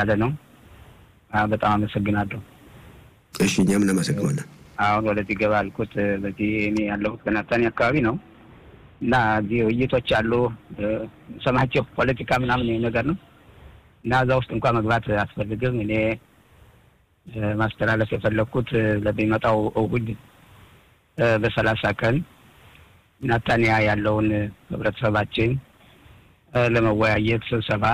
ያለ ነው። በጣም አመሰግናለሁ። እሺ እኛም እናመሰግናለን። አሁን ወደዚህ ገባ አልኩት። በዚህ እኔ ያለሁት በናታኒ አካባቢ ነው እና እዚህ ውይይቶች አሉ ሰማቸው ፖለቲካ ምናምን ነገር ነው እና እዛ ውስጥ እንኳን መግባት አያስፈልግም። እኔ ማስተላለፍ የፈለግኩት ለሚመጣው እሁድ በሰላሳ ቀን ናታንያ ያለውን ህብረተሰባችን ለመወያየት ስብሰባ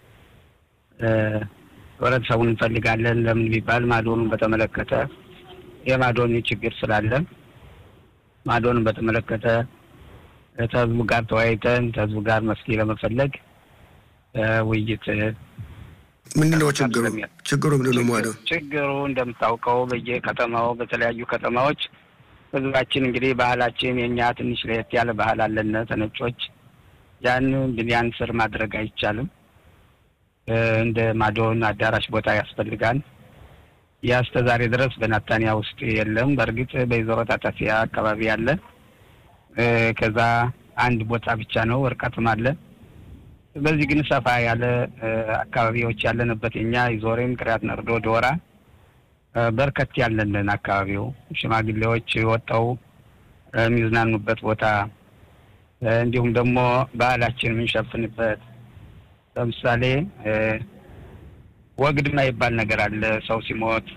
ህብረተሰቡን እንፈልጋለን። ለምን ቢባል ማዶኑን በተመለከተ የማዶን ችግር ስላለ ማዶንን በተመለከተ ከህዝቡ ጋር ተወያይተን ከህዝቡ ጋር መፍትሄ ለመፈለግ ውይይት ምንድነው ችግሩ? ችግሩ ምንድነው? ማዶ ችግሩ እንደምታውቀው በየከተማው በተለያዩ ከተማዎች ህዝባችን እንግዲህ ባህላችን የእኛ ትንሽ ለየት ያለ ባህል አለን ተነጮች። ያን ብንያን ስር ማድረግ አይቻልም። እንደ ማዶን አዳራሽ ቦታ ያስፈልጋል። ያ እስከ ዛሬ ድረስ በናታንያ ውስጥ የለም። በእርግጥ በይዘሮ ታጣፊያ አካባቢ አለ። ከዛ አንድ ቦታ ብቻ ነው፣ እርቀትም አለ። በዚህ ግን ሰፋ ያለ አካባቢዎች ያለንበት የኛ ይዞሬም ቅሪያት ነርዶ ዶራ በርከት ያለንን አካባቢው ሽማግሌዎች ወጠው የሚዝናኑበት ቦታ እንዲሁም ደግሞ ባህላችን የምንሸፍንበት ለምሳሌ ወግድ የማይባል ነገር አለ። ሰው ሲሞት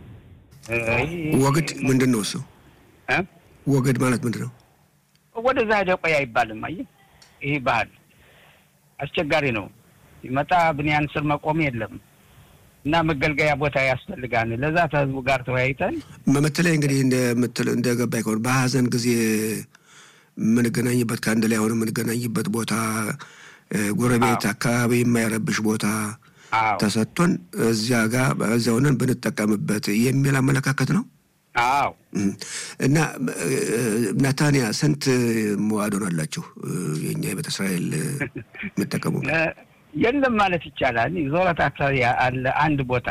ወግድ ምንድን ነው እሱ? ወግድ ማለት ምንድን ነው? ወደዛ ሄደ ቆይ አይባልም። አየህ ይህ ባህል አስቸጋሪ ነው። ሲመጣ ብንያን ስር መቆም የለም እና መገልገያ ቦታ ያስፈልጋል። ለዛ ከህዝቡ ጋር ተወያይተን በተለይ እንግዲህ እንደምትል እንደገባኝ ከሆነ በሀዘን ጊዜ የምንገናኝበት ከአንድ ላይ ሆነ የምንገናኝበት ቦታ ጎረቤት አካባቢ የማይረብሽ ቦታ ተሰጥቶን እዚያ ጋር እዚያ ሆነን ብንጠቀምበት የሚል አመለካከት ነው። አዎ እና ናታንያ ስንት መዋዶን አላችሁ? የእኛ የቤተ እስራኤል የምጠቀሙበት የለም ማለት ይቻላል። ዞረት አካባቢ አለ አንድ ቦታ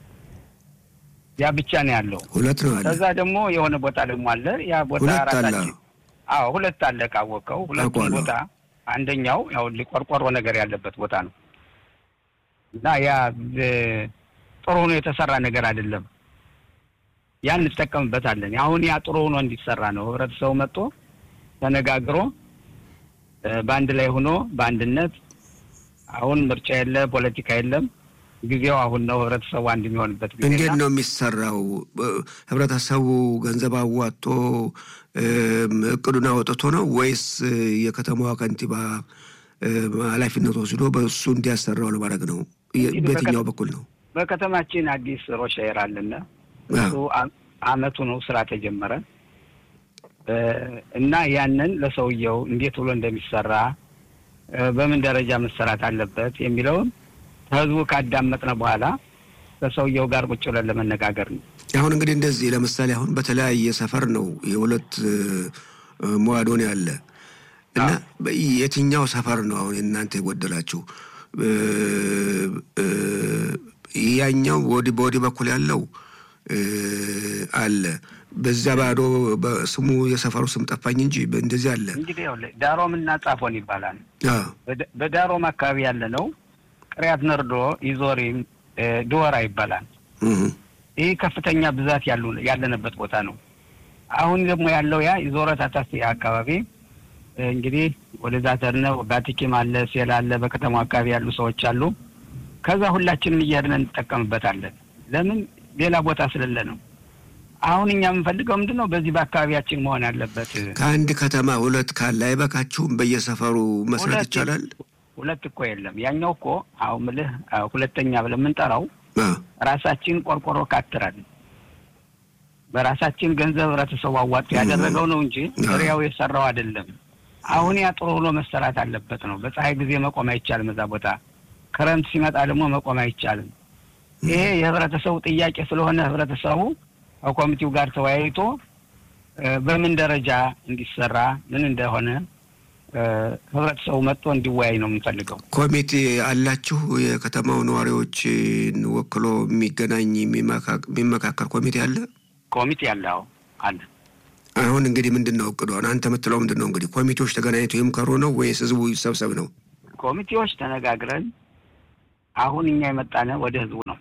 ያ ብቻ ነው ያለው። ሁለት ነው አለ። ከዛ ደግሞ የሆነ ቦታ ደግሞ አለ። ያ ቦታ ሁለት አለ። ራሳችን አዎ ሁለት አለ ካወቀው። ሁለቱም አውቀዋለሁ። ቦታ አንደኛው ያው ቆርቆሮ ነገር ያለበት ቦታ ነው እና ያ ጥሩ ሆኖ የተሰራ ነገር አይደለም። ያን እንጠቀምበታለን። አሁን ያ ጥሩ ሆኖ እንዲሰራ ነው ህብረተሰቡ መጥቶ ተነጋግሮ በአንድ ላይ ሆኖ በአንድነት አሁን ምርጫ የለ ፖለቲካ የለም። ጊዜው አሁን ነው። ህብረተሰቡ አንድ የሚሆንበት ጊዜ እንዴት ነው የሚሰራው? ህብረተሰቡ ገንዘብ አዋጥቶ እቅዱን አወጥቶ ነው ወይስ የከተማዋ ከንቲባ ኃላፊነት ወስዶ በእሱ እንዲያሰራው ለማድረግ ነው? በየትኛው በኩል ነው? በከተማችን አዲስ ሮሻየር አለና እሱ አመቱ ነው ስራ ተጀመረ እና ያንን ለሰውየው እንዴት ብሎ እንደሚሰራ በምን ደረጃ መሰራት አለበት የሚለውን ከህዝቡ ካዳመጥነ በኋላ ከሰውየው ጋር ቁጭ ብለን ለመነጋገር ነው። አሁን እንግዲህ እንደዚህ ለምሳሌ አሁን በተለያየ ሰፈር ነው የሁለት መዋዶን ያለ እና የትኛው ሰፈር ነው አሁን እናንተ የጎደላችሁ? ያኛው በወዲህ በኩል ያለው አለ በዛ ባዶ ስሙ የሰፈሩ ስም ጠፋኝ እንጂ እንደዚህ አለ። እንግዲህ ያው ዳሮም እና ጻፎን ይባላል። በዳሮም አካባቢ ያለ ነው። ቅሪያት ነርዶ፣ ይዞሪም፣ ድወራ ይባላል። ይህ ከፍተኛ ብዛት ያለንበት ቦታ ነው። አሁን ደግሞ ያለው ያ ይዞረት አታስ አካባቢ እንግዲህ ወደዛ ተርነ ባቲኪም አለ፣ ሴል አለ፣ በከተማው አካባቢ ያሉ ሰዎች አሉ። ከዛ ሁላችንም እያድነ እንጠቀምበታለን። ለምን ሌላ ቦታ ስለሌለ ነው። አሁን እኛ የምንፈልገው ምንድን ነው? በዚህ በአካባቢያችን መሆን ያለበት። ከአንድ ከተማ ሁለት ካለ አይበቃችሁም? በየሰፈሩ መስራት ይቻላል። ሁለት እኮ የለም። ያኛው እኮ አሁን ምልህ ሁለተኛ ብለን የምንጠራው ራሳችን ቆርቆሮ ካትራል በራሳችን ገንዘብ ህብረተሰቡ አዋጡ ያደረገው ነው እንጂ ሪያው የሰራው አይደለም። አሁን ያ ጥሩ ብሎ መሰራት አለበት ነው። በፀሐይ ጊዜ መቆም አይቻልም። እዛ ቦታ ክረምት ሲመጣ ደግሞ መቆም አይቻልም። ይሄ የህብረተሰቡ ጥያቄ ስለሆነ ህብረተሰቡ ከኮሚቴው ጋር ተወያይቶ በምን ደረጃ እንዲሰራ ምን እንደሆነ ህብረተሰቡ መጥቶ እንዲወያይ ነው የምንፈልገው። ኮሚቴ አላችሁ? የከተማው ነዋሪዎችን ወክሎ የሚገናኝ የሚመካከር ኮሚቴ አለ? ኮሚቴ አለ። አዎ አለ። አሁን እንግዲህ ምንድን ነው እቅዱ? አሁን አንተ የምትለው ምንድን ነው እንግዲህ ኮሚቴዎች ተገናኝተው ይምከሩ ነው ወይስ ህዝቡ ይሰብሰብ ነው? ኮሚቴዎች ተነጋግረን አሁን እኛ የመጣነ ወደ ህዝቡ ነው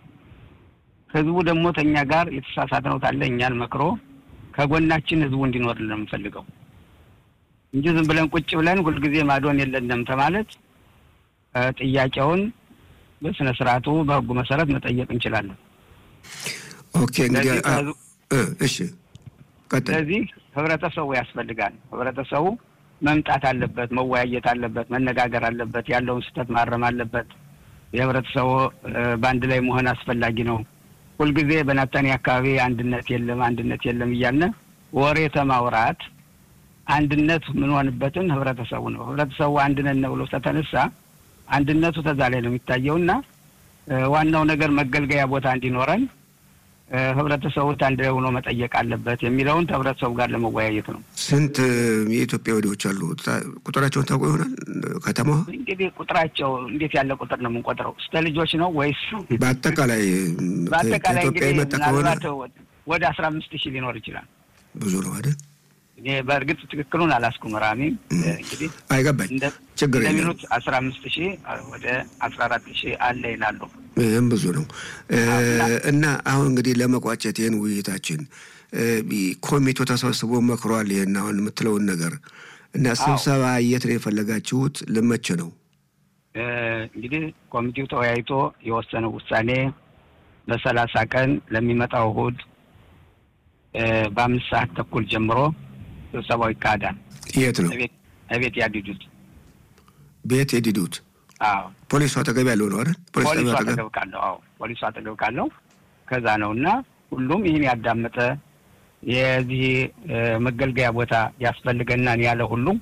ህዝቡ ደግሞ ተኛ ጋር የተሳሳተ ነው ታለ እኛን መክሮ ከጎናችን ህዝቡ እንዲኖርልን ነው የምንፈልገው እንጂ ዝም ብለን ቁጭ ብለን ሁልጊዜ ማዶን የለንም ተማለት ጥያቄውን በስነ ስርዓቱ በህጉ መሰረት መጠየቅ እንችላለን። ኦኬ እንግዲህ እሺ፣ ስለዚህ ህብረተሰቡ ያስፈልጋል። ህብረተሰቡ መምጣት አለበት፣ መወያየት አለበት፣ መነጋገር አለበት፣ ያለውን ስህተት ማረም አለበት። የህብረተሰቡ በአንድ ላይ መሆን አስፈላጊ ነው። ሁልጊዜ በናታኒ አካባቢ አንድነት የለም አንድነት የለም እያልን ወሬ ተማውራት አንድነት የምንሆንበትን ህብረተሰቡ ነው። ህብረተሰቡ አንድነት ነው ብሎ ተተነሳ አንድነቱ ተዛ ላይ ነው የሚታየው እና ዋናው ነገር መገልገያ ቦታ እንዲኖረን ህብረተሰቡ አንድ ላይ ሆኖ መጠየቅ አለበት የሚለውን ከህብረተሰቡ ጋር ለመወያየት ነው። ስንት የኢትዮጵያ ወዲዎች አሉ? ቁጥራቸውን ታውቁ ይሆናል? ከተማዋ እንግዲህ ቁጥራቸው እንዴት ያለ ቁጥር ነው የምንቆጥረው? ስተ ልጆች ነው ወይስ በአጠቃላይ በአጠቃላይ ከኢትዮጵያ እንግዲህ የመጣ ከሆነ ምናልባት ወደ አስራ አምስት ሺህ ሊኖር ይችላል። ብዙ ነው አይደል? እኔ በእርግጥ ትክክሉን አላስኩም። ራሚም እንግዲህ አይገባኝ ችግር የለም። እንደሚሉት አስራ አምስት ሺህ ወደ አስራ አራት ሺህ አለ ይላሉ። ይህም ብዙ ነው እና አሁን እንግዲህ ለመቋጨት ይህን ውይይታችን ኮሚቴው ተሰብስቦ መክሯል። ይህን አሁን የምትለውን ነገር እና ስብሰባ የት ነው የፈለጋችሁት? ልመች ነው እንግዲህ ኮሚቴው ተወያይቶ የወሰነው ውሳኔ በሰላሳ ቀን ለሚመጣው እሑድ በአምስት ሰዓት ተኩል ጀምሮ ስብሰባው ይካሄዳል። የት ነው? እቤት ያድዱት ቤት የዲዱት አዎ ፖሊሱ አጠገብ ያለው ነው አይደል? ፖሊስ ፖሊሱ ጣቢያው አጠገብ አጠገብ ካለው አዎ ፖሊሱ አጠገብ ካለው ከዛ ነው እና ሁሉም ይህን ያዳመጠ የዚህ መገልገያ ቦታ ያስፈልገናል ያለ ሁሉም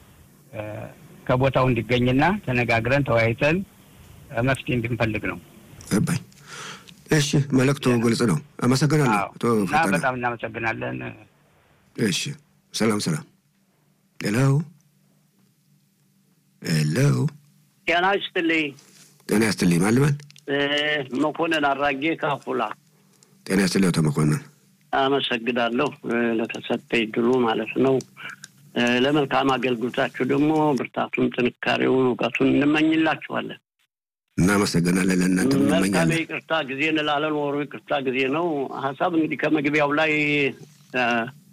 ከቦታው እንዲገኝና ተነጋግረን ተወያይተን መፍትሄ እንድንፈልግ ነው። ገባኝ። እሺ መልእክቱ ግልጽ ነው። አመሰግናለሁ አዎ አቶ እና ፈጠነ። በጣም እናመሰግናለን። እሺ ሰላም ሰላም። ሄሎ ሄሎ፣ ጤና ይስጥልኝ። ጤና ያስትልኝ ማልማል እ መኮንን አራጌ ካፉላ ጤና ያስትልኝ አቶ መኮንን። አመሰግናለሁ እ ለተሰጠኝ ድሉ ማለት ነው። እ ለመልካም አገልግሎታችሁ ደግሞ ብርታቱን፣ ጥንካሬውን፣ እውቀቱን እንመኝላችኋለን። እናመሰግናለን። ለእናንተ መልካም እንመኛለን። ይቅርታ ጊዜ እንላለን። ወሩ ይቅርታ ጊዜ ነው። ሀሳብ እንግዲህ ከመግቢያው ላይ እ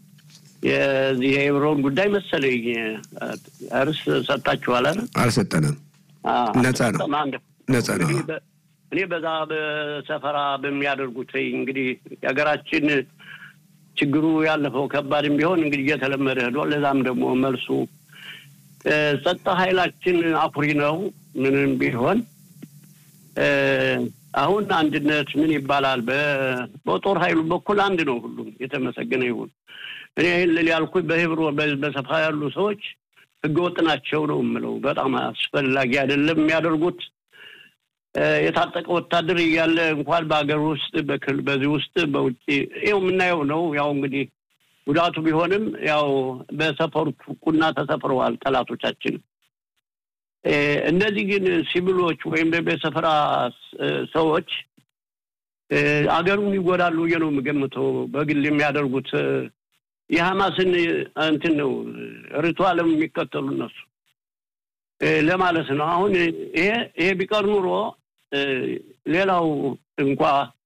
የዚህ የኤብሮን ጉዳይ መሰለኝ እ እርስ ሰጣችኋል አይደል? አልሰጠንም። አዎ፣ ነፃ ነው። አንድ ነፃ ነው። እንግዲህ በ- እኔ በዛ በሰፈራ በሚያደርጉት እንግዲህ የሀገራችን ችግሩ ያለፈው ከባድም ቢሆን እንግዲህ እየተለመደ ሄዷል። ለዛም ደግሞ መልሱ እ ጸጥታ ኃይላችን አኩሪ ነው። ምንም ቢሆን እ አሁን አንድነት ምን ይባላል? በ- በጦር ኃይሉ በኩል አንድ ነው። ሁሉም የተመሰገነ ይሁን። እኔ ይህን ልል ያልኩኝ በህብሮ በ- በሰፈራ ያሉ ሰዎች ህገወጥ ናቸው ነው የምለው። በጣም አስፈላጊ አይደለም የሚያደርጉት እ የታጠቀ ወታደር እያለ እንኳን በሀገር ውስጥ በክል በዚህ ውስጥ በውጭ ይኸው የምናየው ነው። ያው እንግዲህ ጉዳቱ ቢሆንም ያው በሰፈሩት ቁና ተሰፍረዋል ጠላቶቻችን። እ እነዚህ ግን ሲቪሎች ወይም ደግሞ የሰፈራ እ ሰዎች እ አገሩን ይጎዳሉ ብዬ ነው የምገምተው። በግል የሚያደርጉት እ የሐማስን እንትን ነው ሪቱዋልም የሚከተሉ እነሱ እ ለማለት ነው። አሁን ይሄ ይሄ ቢቀር ኑሮ እ ሌላው እንኳ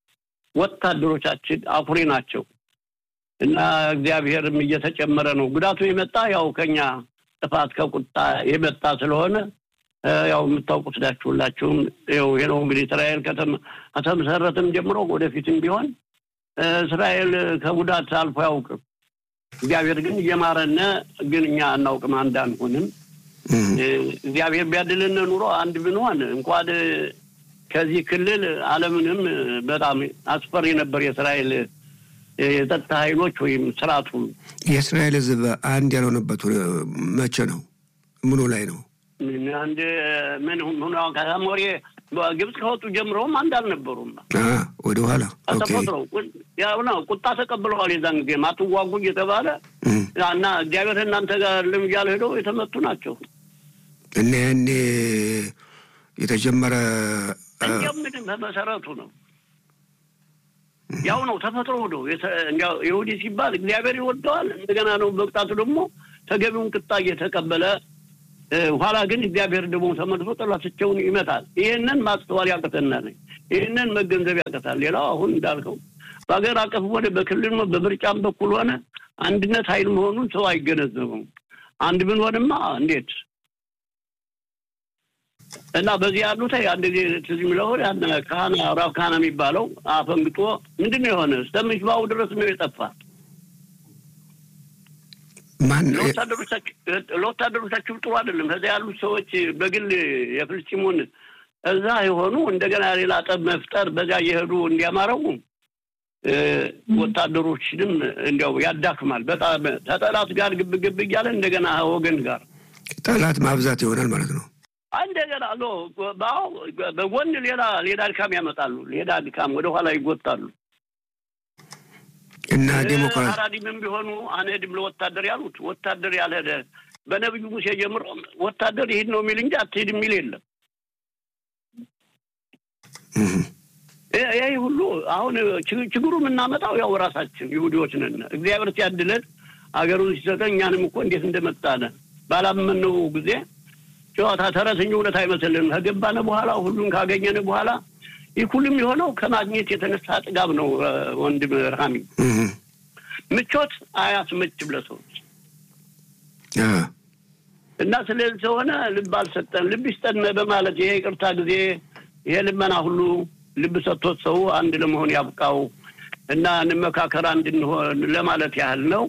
ወታደሮቻችን አኩሪ ናቸው እና እግዚአብሔርም እየተጨመረ ነው። ጉዳቱ የመጣ ያው ከኛ ጥፋት ከቁጣ የመጣ ስለሆነ እ ያው የምታውቁት ናችሁ ሁላችሁም። ይኸው ይሄ ነው እንግዲህ እስራኤል ከተመ- ከተመሰረተም ጀምሮ ወደፊትም ቢሆን እ እስራኤል ከጉዳት አልፎ አያውቅም። እግዚአብሔር ግን እየማረነ ግን እኛ አናውቅም፣ አንድ አንሆንም። እም፣ እ እግዚአብሔር ቢያድልን ኑሮ አንድ ብንሆን እንኳን ከዚህ ክልል ዓለምንም በጣም አስፈሪ ነበር የእስራኤል እ የጸጥታ ኃይሎች ወይም ስርዓቱ። የእስራኤል ሕዝብ አንድ ያልሆነበት ሁ- መቼ ነው? ምኑ ላይ ነው? ምን አንድ ምን ሆኖ ከሞሬ ግብፅ ከወጡ ጀምረውም አንድ አልነበሩም። አ ወደ ኋላ ኦኬ። ተፈጥሮ ያው ነው ቁጣ ተቀብለዋል። የዛን ጊዜ ማትዋጉ እየተባለ እም፣ እና እግዚአብሔር እናንተ ጋር ልም እያለ ሄደው የተመቱ ናቸው። እና ያኔ የተጀመረ አ፣ እንዲያው ምንም በመሰረቱ ነው ያው ነው ተፈጥሮ ነው። የተ- እንዲያው ይሁዲ ሲባል እግዚአብሔር ይወደዋል። እንደገና ነው በቅጣቱ ደግሞ ተገቢውን ቅጣ እየተቀበለ እ፣ ኋላ ግን እግዚአብሔር ደግሞ ተመልሶ ጠላቶቻቸውን ይመታል። ይህንን ማስተዋል ያቅተናል። ይህንን መገንዘብ ያቀታል። ሌላው አሁን እንዳልከው በሀገር አቀፍ ሆነ በክልል በምርጫም በኩል ሆነ አንድነት ኃይል መሆኑን ሰው አይገነዘበውም። አንድ ብንሆንማ እንዴት እና በዚህ ያሉት አንድ ጊዜ ትዝ የሚለው ካህና ራብ ካህና የሚባለው አፈንግጦ ምንድን ነው የሆነ እስከምሽባው ድረስ ነው የጠፋ። ማን ለወታደሮቻችሁ ጥሩ አይደለም። ከዚያ ያሉት ሰዎች በግል የፍልስጢሙን እዛ የሆኑ እንደገና ሌላ ጠብ መፍጠር በዚያ እየሄዱ እንዲያማረው ወታደሮችንም እንዲያው ያዳክማል። በጣም ከጠላት ጋር ግብ ግብ እያለ እንደገና ወገን ጋር ጠላት ማብዛት ይሆናል ማለት ነው። እንደገና ሎ በጎን ሌላ ሌላ ድካም ያመጣሉ። ሌላ ድካም ወደኋላ ይጎታሉ። እና ዴሞክራሲ አራዲምም ቢሆኑ አንሄድም ለወታደር ያሉት ወታደር ያልሄደ በነቢዩ ሙሴ ጀምሮ ወታደር ይሄድ ነው የሚል እንጂ አትሄድ የሚል የለም። ይህ ሁሉ አሁን ችግሩ የምናመጣው ያው ራሳችን ይሁዲዎች ነን። እግዚአብሔር ሲያድለን አገሩን ሲሰጠን እኛንም እኮ እንዴት እንደመጣነ ባላመነው ጊዜ ጨዋታ ተረትኝ እውነት አይመስልንም። ከገባነ በኋላ ሁሉን ካገኘን በኋላ ይህ ሁሉም የሆነው ከማግኘት የተነሳ ጥጋብ ነው። ወንድም ረሃሚ ምቾት አያስመችም ለሰዎች እና ስለዚህ ስለሆነ ልብ አልሰጠን ልብ ይስጠን በማለት ይሄ ይቅርታ ጊዜ ይሄ ልመና ሁሉ ልብ ሰጥቶት ሰው አንድ ለመሆን ያብቃው እና እንመካከር አንድ እንሆን ለማለት ያህል ነው።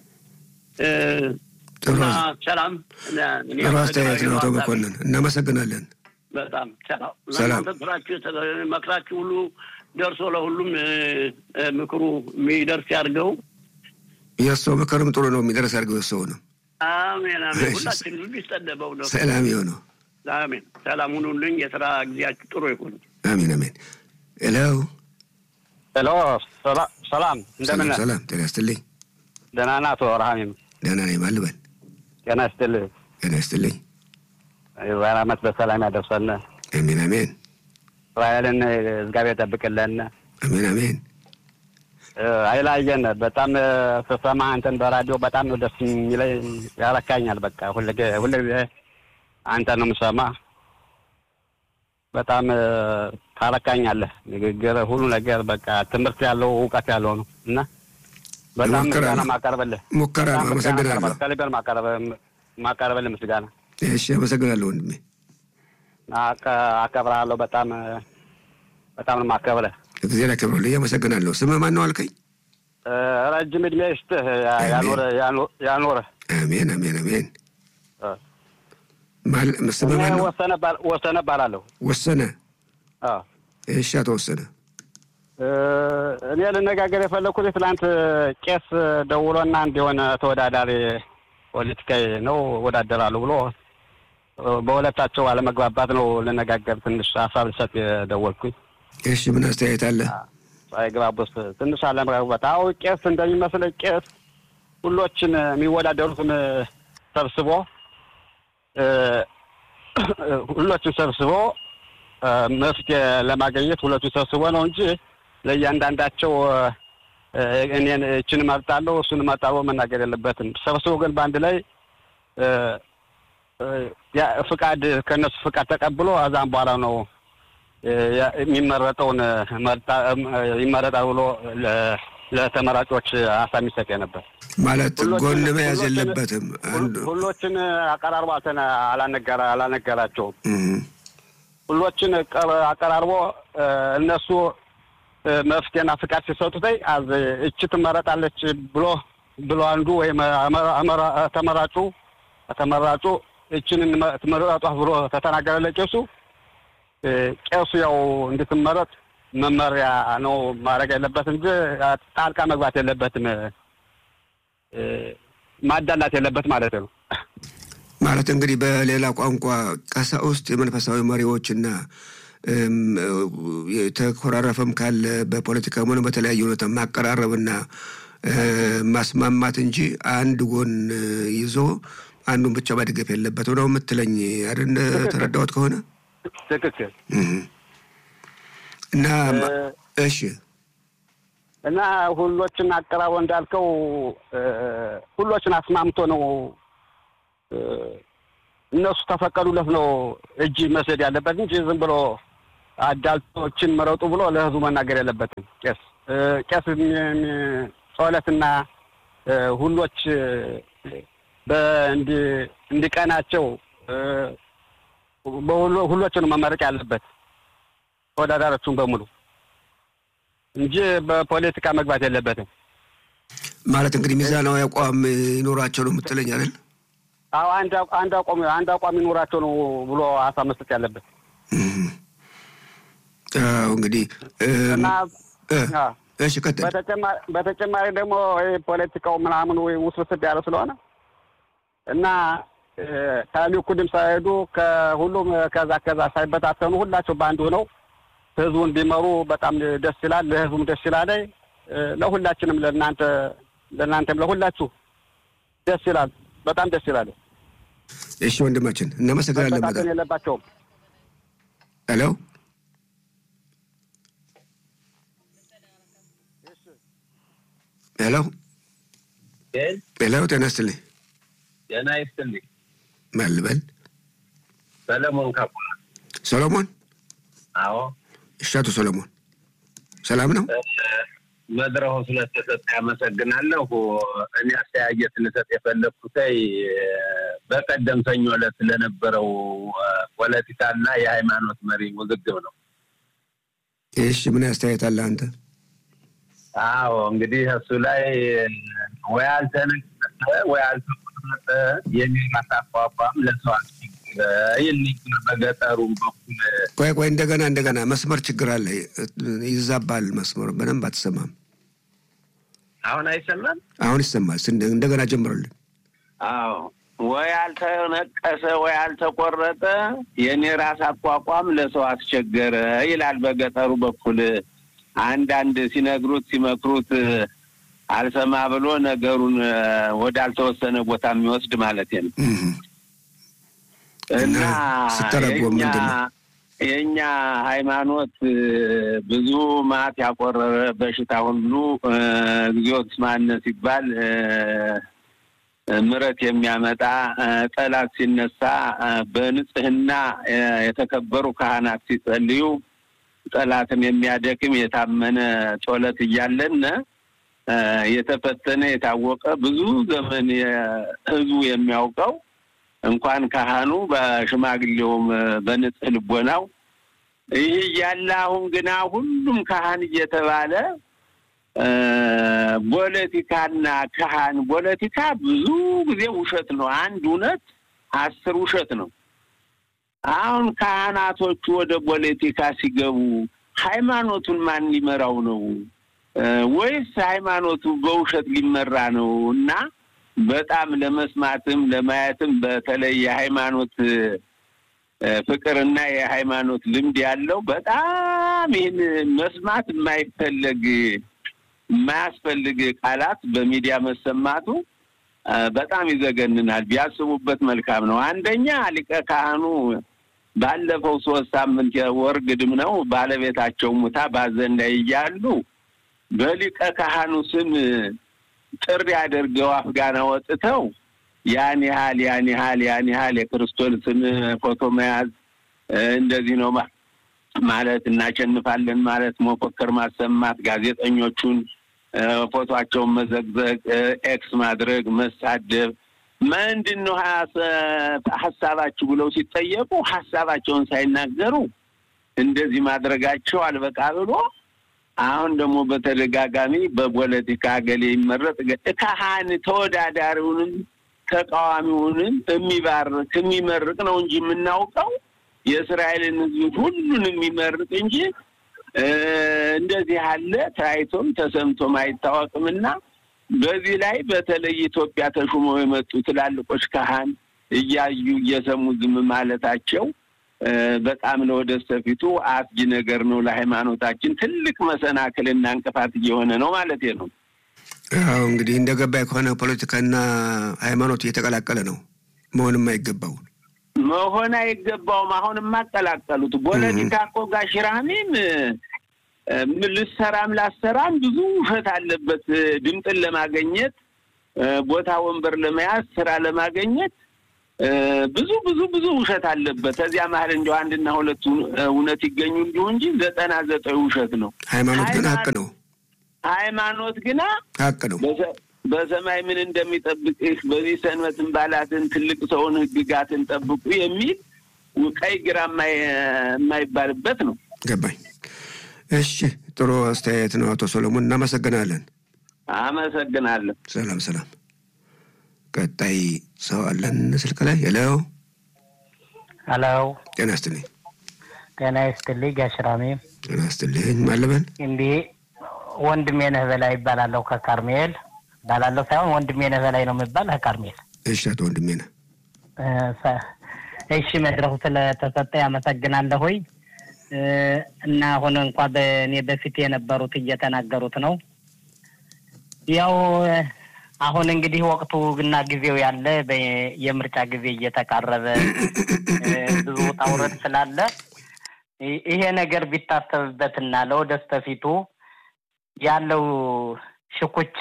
ሰላም ጥሩ አስተያየት ነው አቶ መኮንን እናመሰግናለን። በጣም ሰላም ሰላም። እናንተ ስራችሁ መክራችሁ ሁሉ ደርሶ ለሁሉም ምክሩ የሚደርስ ያድርገው። የሰው ምክርም ጥሩ ነው የሚደርስ አድርገው የሰው ነው። አሜን አሜን። ሁላችን ልብ ይስጠደበው ነው። ሰላም የሆነው አሜን። ሰላም ሁኑልኝ። የስራ ጊዜያችሁ ጥሩ ይሁን። አሜን አሜን። ሄሎ ሄሎ፣ ሰላም እንደምን ነህ? ሰላም ጤና ይስጥልኝ። ደህና ነህ አቶ ረሃሚም? ደህና ነኝ። ማን ልበል? ጤና ይስጥልህ። ጤና ይስጥልኝ። የዛሬ ዓመት በሰላም ያደርሰን። አሜን አሜን እስራኤልን እግዚአብሔር ጠብቅልን። አሜን አሜን። አይላየን በጣም ስሰማ አንተን በራዲዮ በጣም ነው ደስ የሚለኝ፣ ያረካኛል። በቃ ሁልጊዜ አንተ ነው የምሰማ። በጣም ታረካኛለህ። ንግግር፣ ሁሉ ነገር በቃ ትምህርት ያለው እውቀት ያለው ነው እና በጣም ሙከራ ምስጋና ነው። ማቀርብልህ ሙከራ ነው። በጣም ምስጋና አመሰግናለሁ። አቀርባለሁ። ከልቤን ማቀርብልህ ምስጋና እሺ፣ አመሰግናለሁ ወንድሜ። አከ- አከብርሃለሁ። በጣም በጣም ነው የማከብርህ። እግዚአብሔር ያክብርልኝ። አመሰግናለሁ። ስምህ ማን ነው አልከኝ? እ፣ ረጅም እድሜ ይስጥህ፣ ያኖርህ ያኖ- ያኖርህ። አሜን አሜን አሜን። እ፣ ማል- ስምህ ማን እኔ ነው? ወሰነ ባል- ወሰነ እባላለሁ። ወሰነ። አዎ። እሺ፣ አቶ ወሰነ እ፣ እኔ ልነጋገር የፈለኩት ትናንት ቄስ ደውሎና አንድ የሆነ ተወዳዳሪ ፖለቲካዊ ነው እወዳደራለሁ ብሎ እ፣ በሁለታቸው አለመግባባት ነው ልነጋገር ትንሽ ሀሳብ ልሰጥ የደወልኩኝ። እሺ፣ ምን አስተያየት አለ? ሳይግባቡስ ትንሽ አለመግባባት። አዎ ቄስ እንደሚመስለኝ ቄስ ሁሎችን የሚወዳደሩትን ሰብስቦ እ፣ ሁሎችን ሰብስቦ እ፣ መፍትሄ ለማግኘት ሁለቱን ሰብስቦ ነው እንጂ ለእያንዳንዳቸው እ፣ እኔን እችን እመርጣለሁ እሱን እመርጣለሁ መናገር የለበትም። ሰብስቦ ግን በአንድ ላይ እ፣ እ፣ ያ ፍቃድ ከእነሱ ፍቃድ ተቀብሎ እዛም በኋላ ነው እ፣ ያ- የሚመረጠውን መርጣ- እ፣ ይመረጣል ብሎ ለ- ለተመራጮች ሀሳብ የሚሰጥ ነበር። ማለት ሁሎችን- ጎን መያዝ ሁሎችን- የለበትም። አንዱ ሁሎችን አቀራርቦ አልተነ- አላነገራ- አላነገራቸውም። እም፣ ሁሎችን ቀ- አቀራርቦ እ፣ እነሱ እ፣ መፍትሄና ፍቃድ ሲሰጡት አዝ እቺ ትመረጣለች ብሎ ብሎ አንዱ ወይም አመራ- አመራ- ተመራጩ ተመራጩ እችን እንመ- ትመረጧት ብሎ ተተናገረ ለቄሱ እ፣ ቄሱ ያው እንድትመረጥ መመሪያ ነው ማድረግ ያለበት እንጂ ጣልቃ መግባት የለበትም እ፣ ማዳላት የለበት ማለት ነው። ማለት እንግዲህ በሌላ ቋንቋ ቀሳውስት የመንፈሳዊ መሪዎችና እም፣ የተኮራረፈም ካለ በፖለቲካም ሆነ በተለያየ ሁኔታ ማቀራረብና እ፣ ማስማማት እንጂ አንድ ጎን ይዞ አንዱን ብቻ መድገፍ የለበት ነው የምትለኝ አይደል? ተረዳሁት ከሆነ ትክክል እም። እና እሺ እና ሁሎችን አቀራርቦ እንዳልከው እ፣ ሁሎችን አስማምቶ ነው እ፣ እነሱ ተፈቀዱለት ነው እጅ መስደድ ያለበት እንጂ ዝም ብሎ አዳልቶችን መረጡ ብሎ ለህዝቡ መናገር የለበትም። ቄስ ቄስ ጸሎትና ሁሎች እንዲቀናቸው ሁሎችን መመረቅ ያለበት ተወዳዳሪዎቹን በሙሉ እንጂ በፖለቲካ መግባት የለበትም። ማለት እንግዲህ ሚዛናዊ አቋም ይኖራቸው ነው የምትለኝ አይደል? አዎ አንድ አቋም አንድ አቋም ይኖራቸው ነው ብሎ ሀሳብ መስጠት ያለበት። አዎ እንግዲህ እሺ፣ ቀጥል። በተጨማሪ ደግሞ ፖለቲካው ምናምን ወይ ውስብስብ ያለ ስለሆነ እና ከሊኩድም ሳይሄዱ ከሁሉም ከዛ ከዛ ሳይበታተኑ ሁላቸው በአንድ ሆነው ህዝቡን ቢመሩ በጣም ደስ ይላል። ለህዝቡም ደስ ይላል። ለሁላችንም ለእናንተ ለእናንተም ለሁላችሁ ደስ ይላል። በጣም ደስ ይላል። እሺ ወንድማችን እናመሰግናለን። መበታተን የለባቸውም። ሄሎ ሄሎ ሄሎ፣ ጤና ይስጥልኝ። ጤና ይስጥልኝ። ማን ልበል? ሰለሞን ካባ። ሰሎሞን? አዎ። እሺ፣ አቶ ሰሎሞን ሰላም ነው? መድረኩ ስለተሰጠ ያመሰግናለሁ። እኔ አስተያየት ልሰጥ የፈለግኩት በቀደም ሰኞ ዕለት ስለነበረው ፖለቲካና የሃይማኖት መሪ ውዝግብ ነው። እሺ፣ ምን አስተያየት አለ አንተ? አዎ እንግዲህ እሱ ላይ ወይ አልተነቀሰ ወይ አልተቆረጠ የሚል አቋቋም ለሰው ይል በገጠሩም በኩል ቆይ ቆይ፣ እንደገና እንደገና መስመር ችግር አለ፣ ይዛባል መስመር፣ በደንብ አትሰማም። አሁን አይሰማም? አሁን ይሰማል። እንደገና ጀምረልን። አዎ ወይ አልተነቀሰ ወይ አልተቆረጠ የኔ ራስ አቋቋም ለሰው አስቸገረ ይላል በገጠሩ በኩል አንዳንድ ሲነግሩት ሲመክሩት አልሰማ ብሎ ነገሩን ወዳልተወሰነ ቦታ የሚወስድ ማለት ነው። እና ስተረጎም ምንድን ነው የእኛ ሃይማኖት ብዙ ማት ያቆረረ በሽታ ሁሉ እግዚኦት ማነ ሲባል ምሕረት የሚያመጣ ጠላት ሲነሳ በንጽህና የተከበሩ ካህናት ሲጸልዩ ጠላትን የሚያደክም የታመነ ጸሎት እያለን የተፈተነ የታወቀ ብዙ ዘመን ህዝቡ የሚያውቀው እንኳን ካህኑ በሽማግሌውም በንጽህ ልቦናው ይህ እያለ አሁን ግና ሁሉም ካህን እየተባለ ፖለቲካና ካህን ፖለቲካ ብዙ ጊዜ ውሸት ነው። አንድ እውነት አስር ውሸት ነው። አሁን ካህናቶቹ ወደ ፖለቲካ ሲገቡ ሃይማኖቱን ማን ሊመራው ነው? ወይስ ሃይማኖቱ በውሸት ሊመራ ነው? እና በጣም ለመስማትም ለማየትም በተለይ የሃይማኖት ፍቅርና የሃይማኖት ልምድ ያለው በጣም ይህን መስማት የማይፈለግ የማያስፈልግ ቃላት በሚዲያ መሰማቱ በጣም ይዘገንናል። ቢያስቡበት መልካም ነው። አንደኛ ሊቀ ካህኑ ባለፈው ሶስት ሳምንት ወር ግድም ነው ባለቤታቸው ሙታ ባዘን ላይ እያሉ በሊቀ ካህኑ ስም ጥሪ አድርገው አፍጋና ወጥተው ያን ያህል ያን ያህል ያን ያህል የክርስቶስን ፎቶ መያዝ እንደዚህ ነው ማለት እናሸንፋለን ማለት መፎከር፣ ማሰማት፣ ጋዜጠኞቹን ፎቶቸውን መዘግዘግ፣ ኤክስ ማድረግ፣ መሳደብ ምንድን ነው ሀሳባችሁ ብለው ሲጠየቁ ሀሳባቸውን ሳይናገሩ እንደዚህ ማድረጋቸው አልበቃ ብሎ አሁን ደግሞ በተደጋጋሚ በፖለቲካ ገሌ ይመረጥ ካህን ተወዳዳሪውንም ተቃዋሚውንም የሚባርክ የሚመርቅ ነው እንጂ የምናውቀው የእስራኤልን ሕዝብ ሁሉን የሚመርቅ እንጂ እንደዚህ ያለ ታይቶም ተሰምቶም አይታወቅምና በዚህ ላይ በተለይ ኢትዮጵያ ተሹመው የመጡ ትላልቆች ካህን እያዩ እየሰሙ ዝም ማለታቸው በጣም ለወደፊቱ አስጊ ነገር ነው። ለሃይማኖታችን ትልቅ መሰናክልና እንቅፋት እየሆነ ነው ማለት ነው። አዎ እንግዲህ እንደ ገባኝ ከሆነ ፖለቲካና ሃይማኖት እየተቀላቀለ ነው። መሆንም አይገባው መሆን አይገባውም። አሁን የማቀላቀሉት ፖለቲካ እኮ ጋሽራሚም ልሰራም ላሰራም ብዙ ውሸት አለበት። ድምፅን ለማገኘት ቦታ ወንበር ለመያዝ ስራ ለማገኘት ብዙ ብዙ ብዙ ውሸት አለበት። ከዚያ መሀል እንዲያው አንድና ሁለቱ እውነት ይገኙ እንዲሁ እንጂ ዘጠና ዘጠኝ ውሸት ነው። ሃይማኖት ግን ሀቅ ነው። ሃይማኖት ግና ሀቅ ነው። በሰማይ ምን እንደሚጠብቅህ በዚህ ሰንበትን ባላትን ትልቅ ሰውን ሕግጋትን ጠብቁ የሚል ቀይ ግራ የማይባልበት ነው። ገባኝ። እሺ፣ ጥሩ አስተያየት ነው አቶ ሰሎሞን፣ እናመሰግናለን። አመሰግናለሁ። ሰላም ሰላም። ቀጣይ ሰው አለን ስልክ ላይ ሄሎ ሄሎ። ጤና ይስጥልኝ። ጤና ይስጥልኝ ጋሽራሜ። ጤና ይስጥልኝ። ማለበል እንዲህ ወንድሜ ነህ በላይ ይባላለሁ ከካርሜል እባላለሁ ሳይሆን ወንድሜ ነህ በላይ ነው የሚባል ከካርሜል። እሺ፣ አቶ ወንድሜ ነህ። እሺ፣ መድረኩ ስለተሰጠ ያመሰግናለሁኝ። እና አሁን እንኳ በእኔ በፊት የነበሩት እየተናገሩት ነው። ያው አሁን እንግዲህ ወቅቱ እና ጊዜው ያለ የምርጫ ጊዜ እየተቃረበ ብዙ ውጣ ውረድ ስላለ ይሄ ነገር ቢታሰብበትና ለወደስተፊቱ ያለው ሽኩቻ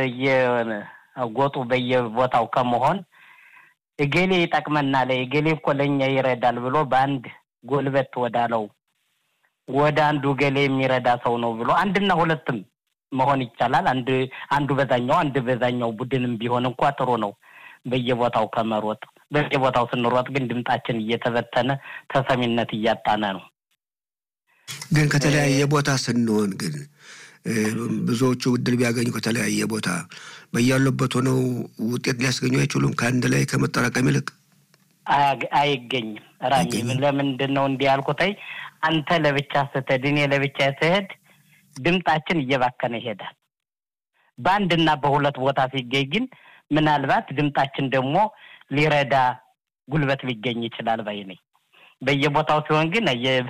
በየጎጡ በየቦታው ከመሆን እገሌ ይጠቅመናል፣ እገሌ እኮ ለእኛ ይረዳል ብሎ በአንድ ጎልበት ወዳለው ወደ አንዱ ገሌ የሚረዳ ሰው ነው ብሎ አንድና ሁለትም መሆን ይቻላል። አንድ አንዱ በዛኛው አንድ በዛኛው ቡድንም ቢሆን እንኳ ጥሩ ነው። በየቦታው ከመሮጥ በየቦታው ስንሮጥ ግን ድምጣችን እየተበተነ ተሰሚነት እያጣነ ነው። ግን ከተለያየ ቦታ ስንሆን ግን ብዙዎቹ እድል ቢያገኙ ከተለያየ ቦታ በያሉበት ሆነው ውጤት ሊያስገኙ አይችሉም። ከአንድ ላይ ከመጠራቀም ይልቅ አይገኝም። ራሚ ለምንድን ነው እንዲህ ያልኩትኝ? አንተ ለብቻ ስትሄድ እኔ ለብቻ ስሄድ ድምጣችን እየባከነ ይሄዳል። በአንድና በሁለት ቦታ ሲገኝ ግን ምናልባት ድምጣችን ደግሞ ሊረዳ ጉልበት ሊገኝ ይችላል ባይ ነኝ። በየቦታው ሲሆን ግን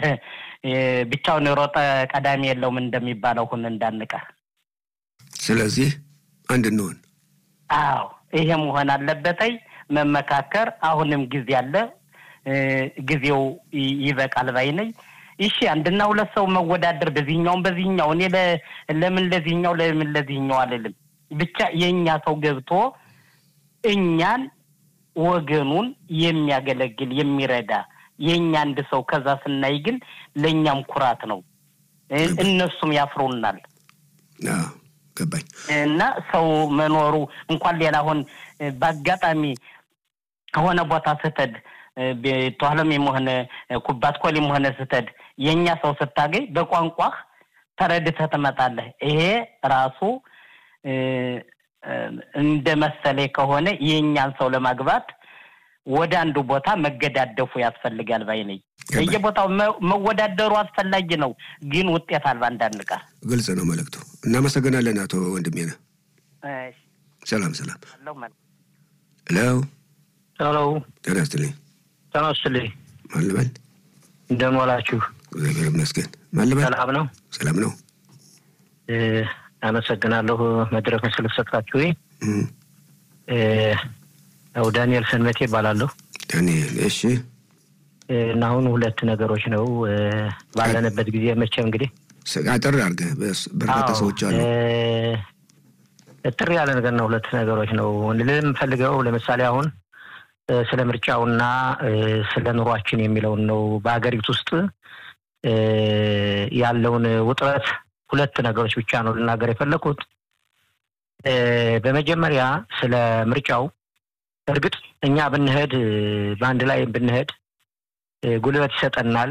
ብቻውን የሮጠ ቀዳሚ የለውም እንደሚባለው ሁን እንዳንቀር። ስለዚህ አንድ እንሆን። አዎ ይሄ መሆን አለበተይ መመካከር። አሁንም ጊዜ አለ፣ ጊዜው ይበቃል ባይ ነኝ። እሺ አንድና ሁለት ሰው መወዳደር በዚህኛውም በዚህኛው እኔ ለምን ለዚህኛው ለምን ለዚህኛው አልልም። ብቻ የእኛ ሰው ገብቶ እኛን ወገኑን የሚያገለግል የሚረዳ የእኛ አንድ ሰው ከዛ ስናይ ግን ለእኛም ኩራት ነው። እነሱም ያፍሩናል። ገባኝ እና ሰው መኖሩ እንኳን ሌላ አሁን በአጋጣሚ ከሆነ ቦታ ስትሄድ ተኋለም የሆነ ኩባት ኮሊም ሆነ ስትሄድ የእኛ ሰው ስታገኝ በቋንቋህ ተረድተህ ትመጣለህ። ይሄ ራሱ እንደ መሰሌ ከሆነ የእኛን ሰው ለማግባት ወደ አንዱ ቦታ መገዳደፉ ያስፈልጋል ባይ ነኝ። በየቦታው መወዳደሩ አስፈላጊ ነው፣ ግን ውጤት አልባ እንዳንቀር። ግልጽ ነው መልእክቱ። እናመሰግናለን አቶ ወንድሜ ነህ። ሰላም ሰላም። ሄሎ ሄሎ። ጤና ይስጥልኝ። ጤና ይስጥልኝ። ማን ልበል? እንደምን ዋላችሁ? እግዚአብሔር ይመስገን። ማን ልበል? ሰላም ነው። ሰላም ነው። አመሰግናለሁ መድረኩን ስለሰጣችሁ። ያው ዳንኤል ሰንበቴ ይባላለሁ። ዳንኤል እሺ። እና አሁን ሁለት ነገሮች ነው ባለንበት ጊዜ መቼም እንግዲህ አጠር አድርገህ በርካታ ሰዎች አሉ። ጥር ያለ ነገር ነው። ሁለት ነገሮች ነው ልል የምፈልገው ለምሳሌ አሁን ስለ ምርጫውና ስለ ኑሯችን የሚለውን ነው። በሀገሪቱ ውስጥ ያለውን ውጥረት ሁለት ነገሮች ብቻ ነው ልናገር የፈለኩት። በመጀመሪያ ስለ ምርጫው እርግጥ እኛ ብንሄድ በአንድ ላይ ብንሄድ ጉልበት ይሰጠናል፣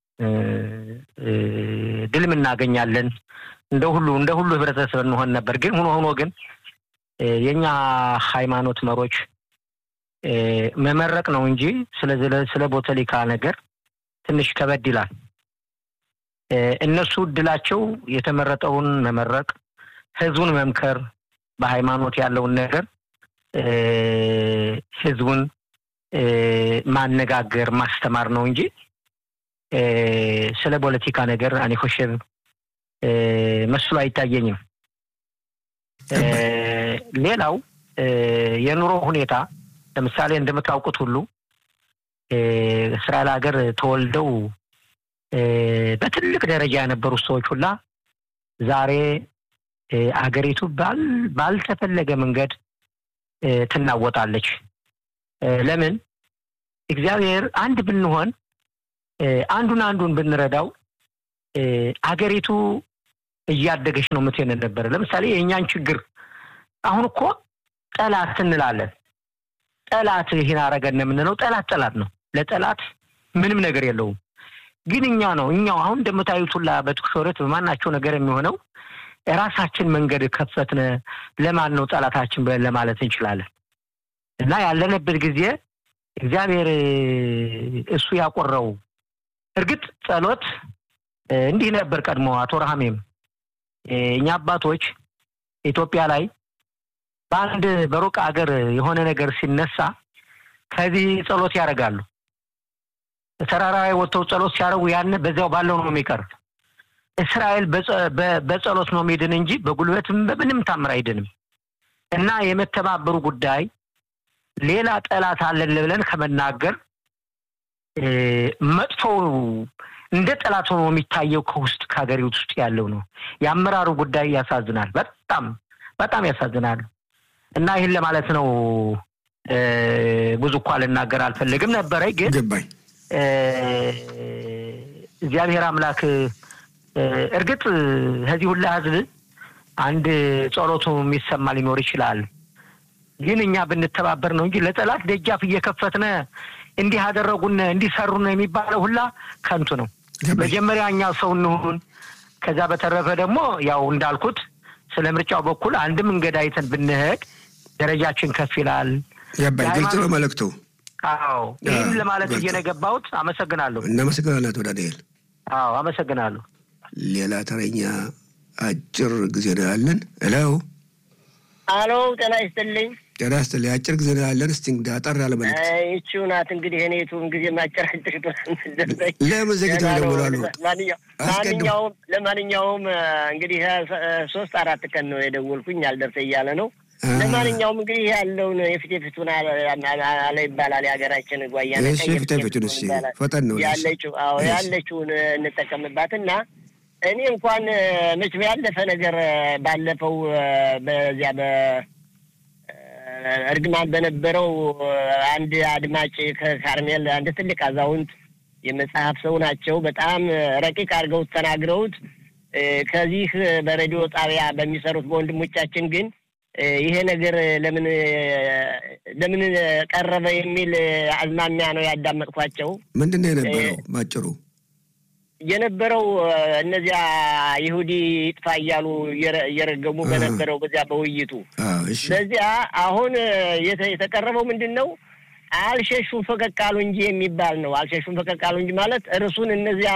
ድልም እናገኛለን። እንደ ሁሉ እንደ ሁሉ ህብረተሰብ እንሆን ነበር። ግን ሆኖ ሆኖ ግን የእኛ ሃይማኖት መሮች መመረቅ ነው እንጂ ስለ ቦተሊካ ነገር ትንሽ ከበድ ይላል። እነሱ እድላቸው የተመረጠውን መመረቅ፣ ህዝቡን መምከር፣ በሃይማኖት ያለውን ነገር ህዝቡን ማነጋገር ማስተማር ነው እንጂ ስለ ፖለቲካ ነገር እኔ ኮሸብ መስሎ አይታየኝም። ሌላው የኑሮ ሁኔታ ለምሳሌ እንደምታውቁት ሁሉ እስራኤል ሀገር ተወልደው በትልቅ ደረጃ የነበሩ ሰዎች ሁላ ዛሬ አገሪቱ ባልተፈለገ መንገድ ትናወጣለች። ለምን? እግዚአብሔር አንድ ብንሆን አንዱን አንዱን ብንረዳው አገሪቱ እያደገች ነው ምትሄድ ነበረ። ለምሳሌ የእኛን ችግር አሁን እኮ ጠላት እንላለን። ጠላት ይህን አረገን የምንለው ጠላት ጠላት ነው። ለጠላት ምንም ነገር የለውም። ግን እኛ ነው እኛው አሁን እንደምታዩት ሁላ በትኩሶረት በማናቸው ነገር የሚሆነው የራሳችን መንገድ ከፈትነ ለማን ነው ጠላታችን ብለን ለማለት እንችላለን። እና ያለንበት ጊዜ እግዚአብሔር እሱ ያቆረው እርግጥ ጸሎት እንዲህ ነበር ቀድሞ አቶ ረሃሜም እኛ አባቶች ኢትዮጵያ ላይ በአንድ በሩቅ አገር የሆነ ነገር ሲነሳ ከዚህ ጸሎት ያደርጋሉ። ተራራ ላይ ወጥተው ጸሎት ሲያደርጉ ያን በዚያው ባለው ነው የሚቀር። እስራኤል በጸሎት ነው የሚድን እንጂ በጉልበትም በምንም ታምር አይድንም። እና የመተባበሩ ጉዳይ ሌላ ጠላት አለን ብለን ከመናገር መጥፎ እንደ ጠላት ሆኖ የሚታየው ከውስጥ ከሀገሪቱ ውስጥ ያለው ነው። የአመራሩ ጉዳይ ያሳዝናል። በጣም በጣም ያሳዝናል። እና ይህን ለማለት ነው። ብዙ እኳ ልናገር አልፈልግም ነበረ፣ ግን ገባኝ። እግዚአብሔር አምላክ እርግጥ ከዚህ ሁላ ህዝብ አንድ ጸሎቱ የሚሰማ ሊኖር ይችላል። ግን እኛ ብንተባበር ነው እንጂ ለጠላት ደጃፍ እየከፈትነ እንዲህ አደረጉን እንዲሰሩን የሚባለው ሁላ ከንቱ ነው። መጀመሪያ እኛ ሰው እንሁን። ከዛ በተረፈ ደግሞ ያው እንዳልኩት ስለ ምርጫው በኩል አንድ መንገድ አይተን ብንሄድ ደረጃችን ከፍ ይላል። ገባኝ። ግልጽ ነው መልእክቱ። አዎ ይህን ለማለት እየነገባሁት አመሰግናለሁ። እናመሰግናለን አቶ ዳንኤል። አዎ አመሰግናለሁ። ሌላ ተረኛ አጭር ጊዜ ነው ያለን። እለው አሎ፣ ጤና ይስጥልኝ። ጤና ይስጥልኝ። አጭር ጊዜ ነው ያለን። እስቲ እንግዲህ አጠር ያለ መልዕክት። ይቺው ናት እንግዲህ እኔቱን ጊዜ ማጨራጭር ለምን ዘግተው ይደውላሉ? ማንኛውም ለማንኛውም እንግዲህ ሶስት አራት ቀን ነው የደወልኩኝ አልደርሰ እያለ ነው። ለማንኛውም እንግዲህ ያለውን የፊት የፊቱን አለ ይባላል የሀገራችን ጓያ እሺ፣ ፊት የፊቱን እሺ፣ ፈጠን ነው ያለችው። አዎ ያለችውን እንጠቀምባት እና እኔ እንኳን መቼም ያለፈ ነገር ባለፈው በዚያ በእርግማን በነበረው አንድ አድማጭ ከካርሜል አንድ ትልቅ አዛውንት የመጽሐፍ ሰው ናቸው። በጣም ረቂቅ አድርገውት ተናግረውት ከዚህ በሬዲዮ ጣቢያ በሚሰሩት በወንድሞቻችን ግን ይሄ ነገር ለምን ለምን ቀረበ የሚል አዝማሚያ ነው ያዳመጥኳቸው። ምንድን ነው የነበረው ባጭሩ? የነበረው እነዚያ ይሁዲ ይጥፋ እያሉ እየረገሙ በነበረው በዚያ በውይይቱ በዚያ አሁን የተቀረበው ምንድን ነው? አልሸሹም ፈቀቅ አሉ እንጂ የሚባል ነው። አልሸሹም ፈቀቅ አሉ እንጂ ማለት እርሱን እነዚያ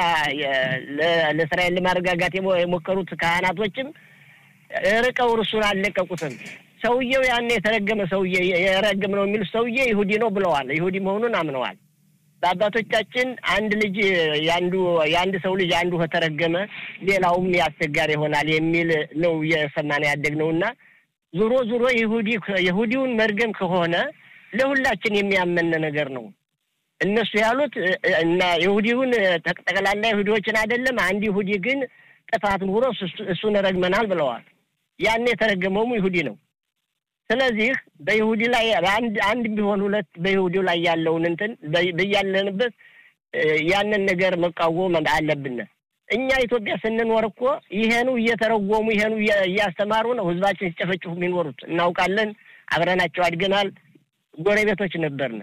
ለእስራኤል ለማረጋጋት የሞከሩት ካህናቶችም ርቀው እርሱን አልለቀቁትም። ሰውየው ያን የተረገመ ሰውዬ የረገም ነው የሚሉት ሰውዬ ይሁዲ ነው ብለዋል። ይሁዲ መሆኑን አምነዋል። በአባቶቻችን አንድ ልጅ የአንዱ የአንድ ሰው ልጅ አንዱ ከተረገመ ሌላውም ያስቸጋሪ ይሆናል የሚል ነው እየሰማን ያደግነው እና ዞሮ ዞሮ ይሁዲ ይሁዲውን መርገም ከሆነ ለሁላችን የሚያመን ነገር ነው። እነሱ ያሉት እና ይሁዲውን ጠቅላላ ይሁዲዎችን አይደለም፣ አንድ ይሁዲ ግን ጥፋት ኑሮ እሱን ረግመናል ብለዋል። ያን የተረገመውም ይሁዲ ነው። ስለዚህ በይሁዲ ላይ አንድ አንድ ቢሆን ሁለት በይሁዲው ላይ ያለውን እንትን በያለንበት ያንን ነገር መቃወም አለብን። እኛ ኢትዮጵያ ስንኖር እኮ ይሄኑ እየተረጎሙ ይሄኑ እያስተማሩ ነው ህዝባችን ሲጨፈጭፉ የሚኖሩት እናውቃለን። አብረናቸው አድገናል። ጎረቤቶች ነበርን።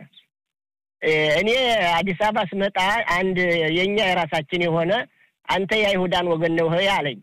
እኔ አዲስ አበባ ስመጣ አንድ የእኛ የራሳችን የሆነ አንተ የአይሁዳን ወገን ነው አለኝ።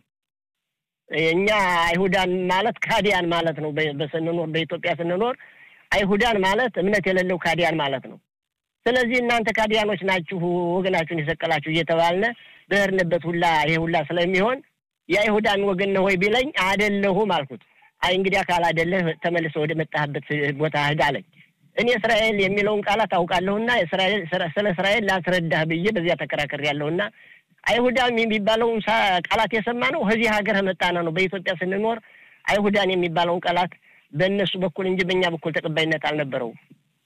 እኛ አይሁዳን ማለት ካዲያን ማለት ነው። በስንኖር በኢትዮጵያ ስንኖር አይሁዳን ማለት እምነት የሌለው ካዲያን ማለት ነው። ስለዚህ እናንተ ካዲያኖች ናችሁ፣ ወገናችሁን የሰቀላችሁ እየተባልነ በሄድንበት ሁላ ይሄ ሁላ ስለሚሆን የአይሁዳን ወገን ነው ወይ ቢለኝ አይደለሁም አልኩት። አይ እንግዲህ አካል አይደለህ ተመልሰህ ወደ መጣህበት ቦታ ሂድ አለኝ። እኔ እስራኤል የሚለውን ቃላት አውቃለሁና ስለ እስራኤል ላስረዳህ ብዬ በዚያ ተከራከር ያለሁና አይሁዳን የሚባለውን ቃላት የሰማ ነው ከዚህ ሀገር መጣና ነው። በኢትዮጵያ ስንኖር አይሁዳን የሚባለውን ቃላት በእነሱ በኩል እንጂ በእኛ በኩል ተቀባይነት አልነበረውም።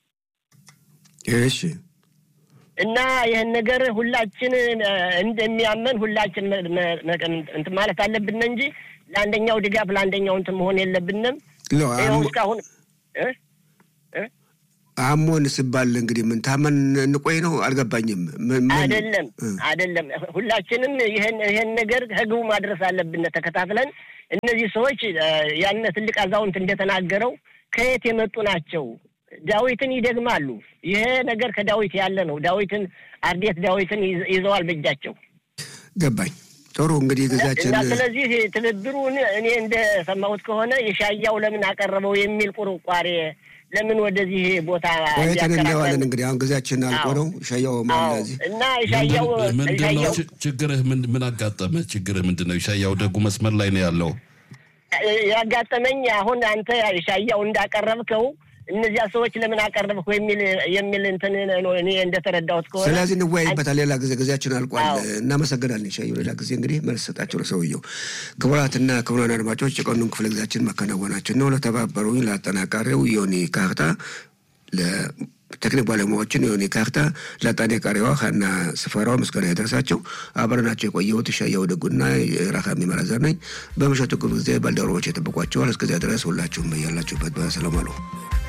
እሺ። እና ይህን ነገር ሁላችን እንደሚያመን ሁላችን እንትን ማለት አለብን እንጂ ለአንደኛው ድጋፍ ለአንደኛው እንትን መሆን የለብንም። ይኸው እስካሁን አሞን ስባል እንግዲህ ምን ታመን እንቆይ ነው አልገባኝም። አይደለም አይደለም፣ ሁላችንም ይህን ይህን ነገር ከግቡ ማድረስ አለብን ተከታትለን። እነዚህ ሰዎች ያነ ትልቅ አዛውንት እንደተናገረው ከየት የመጡ ናቸው? ዳዊትን ይደግማሉ። ይሄ ነገር ከዳዊት ያለ ነው። ዳዊትን አርዴት ዳዊትን ይዘዋል በእጃቸው። ገባኝ። ጥሩ እንግዲህ ጊዜያችን እና ስለዚህ ትብብሩን እኔ እንደሰማሁት ከሆነ የሻያው ለምን አቀረበው የሚል ቁርቋሬ ለምን ወደዚህ ቦታ ቆይተን እናየዋለን። እንግዲህ አሁን ጊዜያችን አልቆ ነው። ሻያው ማለዚህ እና ሻያው ምንድነው ችግርህ? ምን አጋጠመ? ችግርህ ምንድን ነው? ሻያው ደጉ መስመር ላይ ነው ያለው። ያጋጠመኝ አሁን አንተ ሻያው እንዳቀረብከው እነዚያ ሰዎች ለምን አቀረብኩ የሚል የሚል እንትን ነው እኔ እንደተረዳሁት ከሆነ። ስለዚህ እንወያይበታል ሌላ ጊዜ። ጊዜያችን አልቋል። እናመሰግናለን ሻዩ። ሌላ ጊዜ እንግዲህ መልስ ሰጣቸው ለሰውየው። ክቡራትና ክቡራን አድማጮች የቀኑን ክፍለ ጊዜያችን መከናወናችን ነው። ለተባበሩኝ ለአጠናቃሪው ዮኒ ካርታ፣ ለቴክኒክ ባለሙያዎችን ዮኒ ካርታ፣ ለአጠናቃሪዋ ሀና ስፈራው ምስጋና የደረሳቸው አብረናቸው የቆየሁት ሻያው ደጉና ራካሚ መረዘር ነኝ። በምሽቱ ክፍለ ጊዜ ባልደረቦች የጠብቋቸዋል። እስከዚያ ድረስ ሁላችሁም በያላችሁበት በሰላም አሉ።